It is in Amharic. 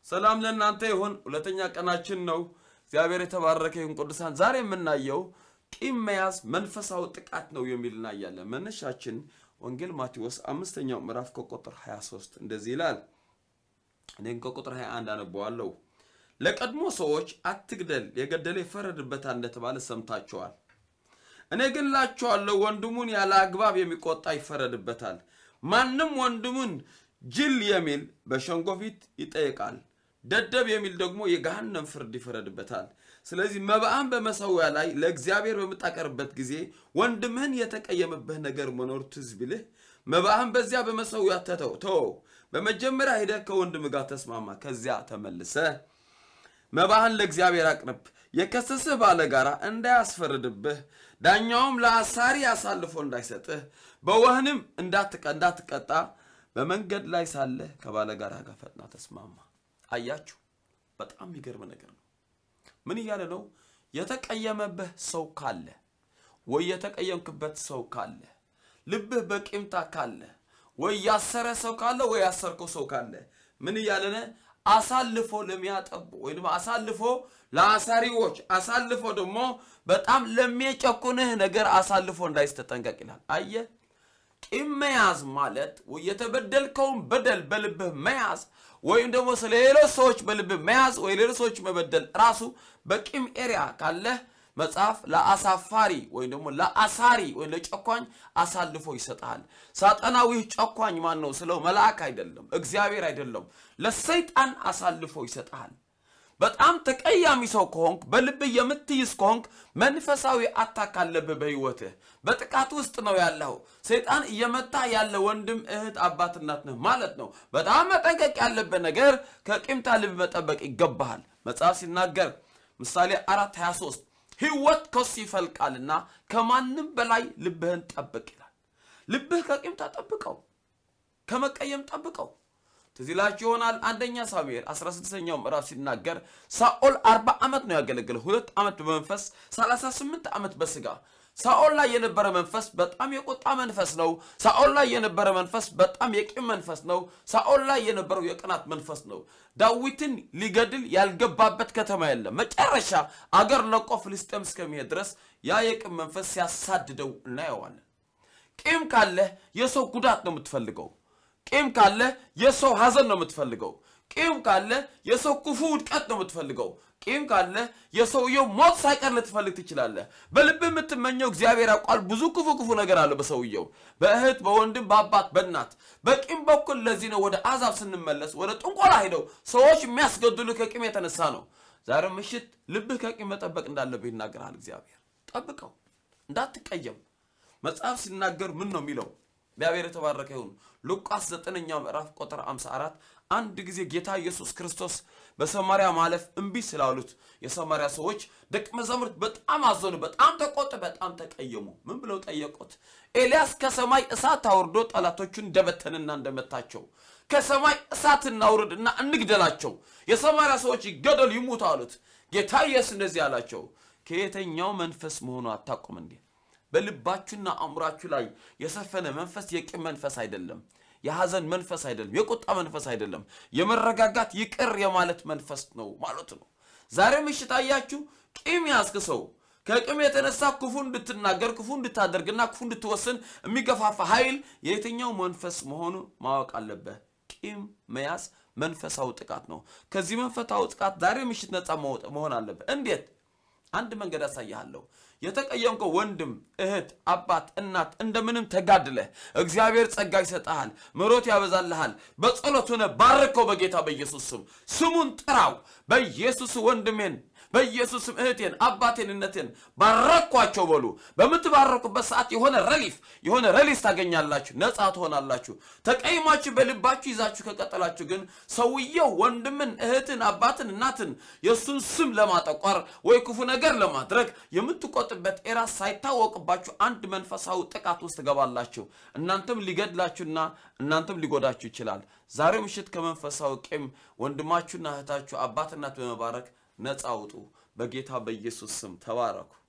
ሰላም ለእናንተ ይሁን። ሁለተኛ ቀናችን ነው። እግዚአብሔር የተባረከ ይሁን። ቅዱሳን ዛሬ የምናየው ቂም መያዝ መንፈሳዊ ጥቃት ነው የሚል እናያለን። መነሻችን ወንጌል ማቴዎስ አምስተኛው ምዕራፍ ከቁጥር 23 እንደዚህ ይላል። እኔም ከቁጥር 21 አነበዋለሁ። ለቀድሞ ሰዎች አትግደል፣ የገደለ ይፈረድበታል እንደተባለ ሰምታችኋል። እኔ ግን እላችኋለሁ ወንድሙን ያለ አግባብ የሚቆጣ ይፈረድበታል። ማንም ወንድሙን ጅል የሚል በሸንጎ ፊት ይጠይቃል፣ ደደብ የሚል ደግሞ የገሃነም ፍርድ ይፈረድበታል። ስለዚህ መባዕን በመሠዊያ ላይ ለእግዚአብሔር በምታቀርብበት ጊዜ ወንድምህን የተቀየመብህ ነገር መኖር ትዝ ቢልህ መባዕን በዚያ በመሠዊያ ተተው ተወው። በመጀመሪያ ሄደህ ከወንድም ጋር ተስማማ፣ ከዚያ ተመልሰህ መባህን ለእግዚአብሔር አቅርብ። የከሰስህ ባለጋራ እንዳያስፈርድብህ፣ ዳኛውም ለአሳሪ አሳልፎ እንዳይሰጥህ፣ በወህንም እንዳትቀጣ በመንገድ ላይ ሳለህ ከባለጋራ ጋር ፈጥና ተስማማ። አያችሁ፣ በጣም የሚገርም ነገር ነው። ምን እያለ ነው? የተቀየመብህ ሰው ካለ ወይ የተቀየምክበት ሰው ካለ ልብህ በቂምታ ካለ ወይ ያሰረ ሰው ካለ ወይ ያሰርከው ሰው ካለ ምን እያለነ አሳልፎ ለሚያጠቡ ወይ ደግሞ አሳልፎ ለአሳሪዎች አሳልፎ ደግሞ በጣም ለሚጨቁንህ ነገር አሳልፎ እንዳይስተጠንቀቅ ይላል። አየህ፣ ቂም መያዝ ማለት የተበደልከውን በደል በልብህ መያዝ ወይም ደግሞ ስለ ሌሎች ሰዎች በልብህ መያዝ ወይ ሌሎች ሰዎች መበደል ራሱ በቂም ኤሪያ ካለህ መጽሐፍ ለአሳፋሪ ወይም ደግሞ ለአሳሪ ወይም ለጨኳኝ አሳልፎ ይሰጣል። ሳጠናዊ ጨኳኝ ማን ነው ስለው መልአክ አይደለም፣ እግዚአብሔር አይደለም፣ ለሰይጣን አሳልፎ ይሰጣል። በጣም ተቀያሚ ሰው ከሆንክ በልብህ የምትይዝ ከሆንክ መንፈሳዊ አታክ አለብህ በሕይወትህ። በጥቃት ውስጥ ነው ያለው። ሰይጣን እየመታ ያለ ወንድም፣ እህት፣ አባት፣ እናት ነህ ማለት ነው። በጣም መጠንቀቅ ያለብህ ነገር ከቂምታ ልብ መጠበቅ ይገባሃል። መጽሐፍ ሲናገር ምሳሌ አራት 23 ሕይወት ከሱ ይፈልቃልና ከማንም በላይ ልብህን ጠብቅ ይላል። ልብህ ከቂምታ ጠብቀው፣ ከመቀየም ጠብቀው። ትዝ ይላችሁ ይሆናል አንደኛ ሳሙኤል 16ኛው ምዕራፍ ሲናገር ሳኦል 40 ዓመት ነው ያገለገለው፣ ሁለት ዓመት በመንፈስ 38 ዓመት በስጋ። ሳኦል ላይ የነበረ መንፈስ በጣም የቁጣ መንፈስ ነው። ሳኦል ላይ የነበረ መንፈስ በጣም የቂም መንፈስ ነው። ሳኦል ላይ የነበረው የቅናት መንፈስ ነው። ዳዊትን ሊገድል ያልገባበት ከተማ የለም። መጨረሻ አገር ለቆ ፍልስጤም እስከሚሄድ ድረስ ያ የቂም መንፈስ ሲያሳድደው እናየዋለን። ቂም ካለህ የሰው ጉዳት ነው የምትፈልገው። ቂም ካለ የሰው ሐዘን ነው የምትፈልገው። ቂም ካለ የሰው ክፉ ውድቀት ነው የምትፈልገው። ቂም ካለ የሰውየው ሞት ሳይቀር ልትፈልግ ትችላለህ። በልብ የምትመኘው እግዚአብሔር ያውቃል። ብዙ ክፉ ክፉ ነገር አለ በሰውየው፣ በእህት፣ በወንድም፣ በአባት፣ በእናት በቂም በኩል። ለዚህ ነው ወደ አሕዛብ ስንመለስ ወደ ጥንቆላ ሄደው ሰዎች የሚያስገድሉ ከቂም የተነሳ ነው። ዛሬ ምሽት ልብህ ከቂም መጠበቅ እንዳለብህ ይናገራል እግዚአብሔር። ጠብቀው እንዳትቀየም። መጽሐፍ ሲናገር ምን ነው የሚለው? እግዚአብሔር የተባረከ ይሁን። ሉቃስ ዘጠነኛው ምዕራፍ ቁጥር 54 አንድ ጊዜ ጌታ ኢየሱስ ክርስቶስ በሰማርያ ማለፍ እምቢ ስላሉት የሰማርያ ሰዎች ደቀ መዛሙርት በጣም አዘኑ፣ በጣም ተቆጡ፣ በጣም ተቀየሙ። ምን ብለው ጠየቁት? ኤልያስ ከሰማይ እሳት አውርዶ ጠላቶቹን እንደበተንና እንደመታቸው ከሰማይ እሳት እናውርድና እንግደላቸው፣ የሰማርያ ሰዎች ይገደሉ ይሙቱ አሉት። ጌታ ኢየሱስ እንደዚህ አላቸው፣ ከየተኛው መንፈስ መሆኑ አታውቁም እንዴ? በልባችሁና አእምሯችሁ ላይ የሰፈነ መንፈስ የቂም መንፈስ አይደለም። የሐዘን መንፈስ አይደለም። የቁጣ መንፈስ አይደለም። የመረጋጋት ይቅር የማለት መንፈስ ነው ማለት ነው። ዛሬ ምሽት አያችሁ፣ ቂም ያዝክ ሰው ከቂም የተነሳ ክፉ እንድትናገር ክፉ እንድታደርግና ክፉ እንድትወስን የሚገፋፋ ኃይል የየትኛው መንፈስ መሆኑ ማወቅ አለብህ። ቂም መያዝ መንፈሳዊ ጥቃት ነው። ከዚህ መንፈሳዊ ጥቃት ዛሬ ምሽት ነፃ መሆን አለብህ። እንዴት? አንድ መንገድ አሳይሃለሁ። የተቀየምከው ወንድም፣ እህት፣ አባት፣ እናት እንደምንም ተጋድለህ እግዚአብሔር ጸጋ ይሰጠሃል፣ ምሕረት ያበዛልሃል። በጸሎት ሆነ ባርከው በጌታ በኢየሱስ ስም ስሙን ጥራው። በኢየሱስ ወንድሜን በኢየሱስም እህቴን አባቴን እነቴን ባረኳቸው በሉ። በምትባረኩበት ሰዓት የሆነ ረሊፍ የሆነ ረሊስ ታገኛላችሁ፣ ነፃ ትሆናላችሁ። ተቀይማችሁ በልባችሁ ይዛችሁ ከቀጠላችሁ ግን ሰውየው ወንድምን፣ እህትን፣ አባትን፣ እናትን የእሱን ስም ለማጠቋር ወይ ክፉ ነገር ለማድረግ የምትቆጥበት ኤራ ሳይታወቅባችሁ አንድ መንፈሳዊ ጥቃት ውስጥ ትገባላችሁ። እናንተም ሊገድላችሁና እናንተም ሊጎዳችሁ ይችላል። ዛሬ ምሽት ከመንፈሳዊ ቂም ወንድማችሁና እህታችሁ አባት እናት በመባረክ ነፃ አውጡ። በጌታ በኢየሱስ ስም ተባረኩ።